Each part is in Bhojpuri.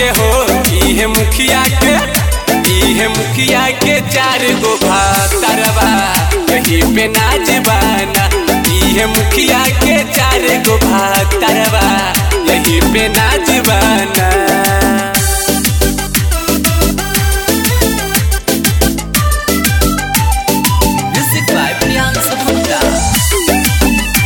के हो इहे मुखिया के इहे मुखिया के चार गो भातरवा यही पे नाच बाना इहे मुखिया के चार गो भातरवा यही पे नाच बाना Music by Priyanka Gupta.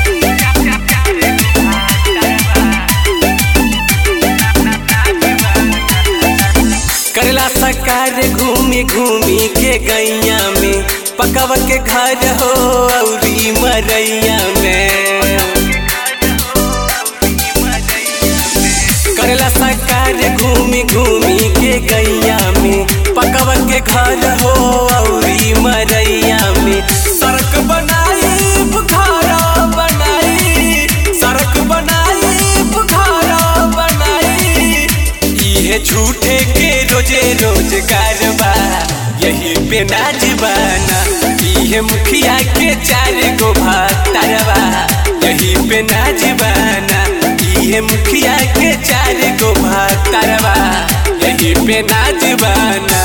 करला सकार घूमी घूमी के गैया में पकव के घर हो औरी मरैया में करला सकार घूमी घूमी के गैया में पकव के घर हो औरी मरैया में सड़क बनाई बुखारा बनाई सड़क बनाई बुखारा बनाई इहे झूठे के रोजे रोजगार बा यही पे नाच बाना इहे मुखिया के चार गो भातरवा यही पे नाच बाना इहे मुखिया के चार गो भातरवा यही पे नाच बाना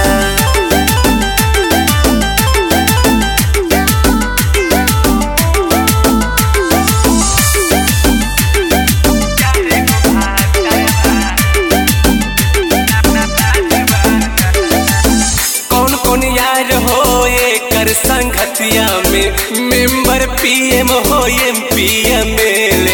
कौन कौन यार हो एकर संगतिया में मेंबर पीएम हो एम पी एम एल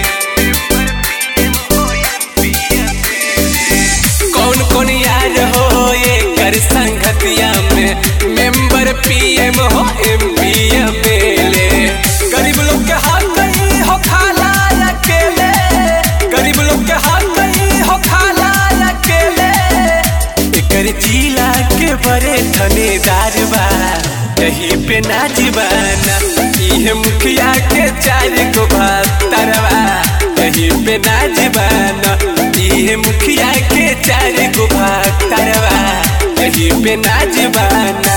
कौन कौन यार हो एकर संगतिया में मेंबर पीएम हो एम पी एम एल गरीब लोग के हाथ नहीं हो खाला अकेले गरीब लोग के हाथ नहीं हो खाला अकेले एकर जिला के बड़े ठनेदार बा यही पे नाच बाना इहे मुखिया के चार गो भातरवा यही पे नाच बाना इहे मुखिया के चार गो भातरवा यही पे नाच बाना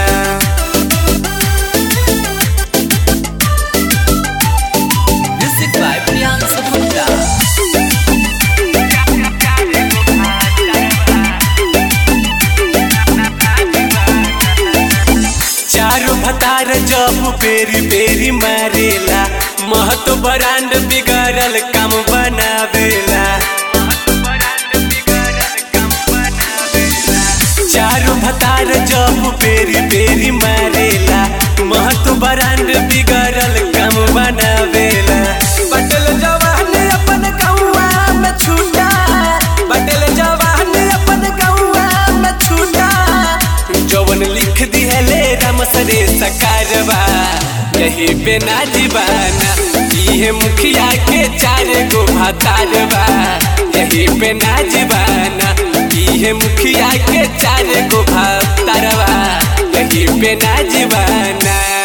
Music by Priyanka Gupta. चारू भतार जब पेरी पेरी मारेला महतो ब्रांड बिगड़ल काम बनावेला चारू भतार जब पेरी पेरी मारेला महतो ब्रांड बिगड़ल काम बनावेला बटल जवान अपन गौवा में छूटा बटल जवान अपन गौवा में छूटा जवन लिख दिहले राम सरे सकारवा यही पे नाजीबाना इहे मुखिया के चार गो भातारवा यही पे नाजीबाना इहे मुखिया के चार गो भातारवा यही पे नाजीबाना